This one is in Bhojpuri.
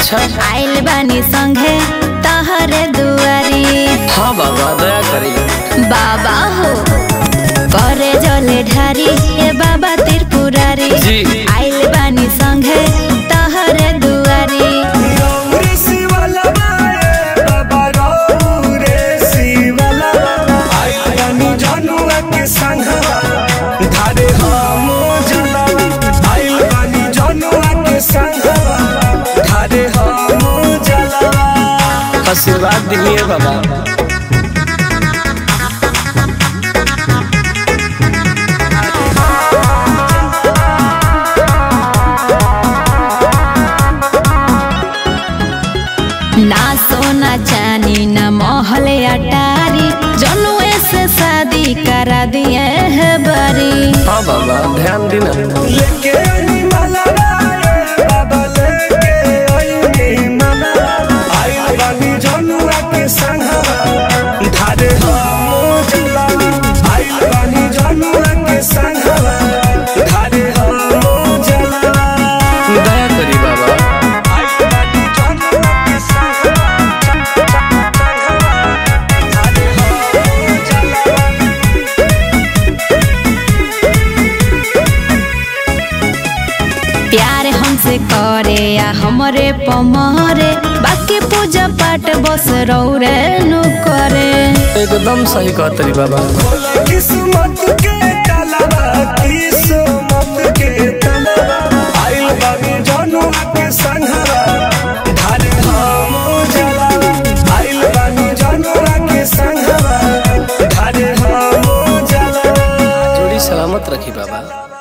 अच्छा आइल बानी संघे तहरे दुआरी हाँ बाबा दया करी बाबा हो करे जले ढारी ए बाबा त्रिपुरारी जी। आइल बानी संघे तहरे दुआरी रौरे शिवलवा ए बाबा रौरे शिवलवा आइल बानी जनुआ के संघवा धारे हम जलवा आइल बानी जनुआ के संघवा धारे हम जलवा आशीर्वाद दिए बाबा ना सोना चानी ना महल अटारी जनुए से शादी करा दिए है बरी हाँ बाबा ध्यान देना लेके आई मलवा ए बाबा लेके आई मलवा आइल बानी जनुआ के संघवा धारे हम जलवा आइल बानी जनुआ के संघवा धारे हम जलवा दया करी बाबा आइल बानी जनुआ के संघवा धारे हम जलवा प्यार हमसे करे या हमरे पमरे बाकी पूजा पाठ बस रौरे नु करे एकदम सही कहतरी बाबा किस्मत के तलवा किस्मत के तलवा आइल बाबी जनुआ के संघवा धारे हम जला आइल बाबी जनुआ के संघवा धारे हम जला जोड़ी सलामत रखी बाबा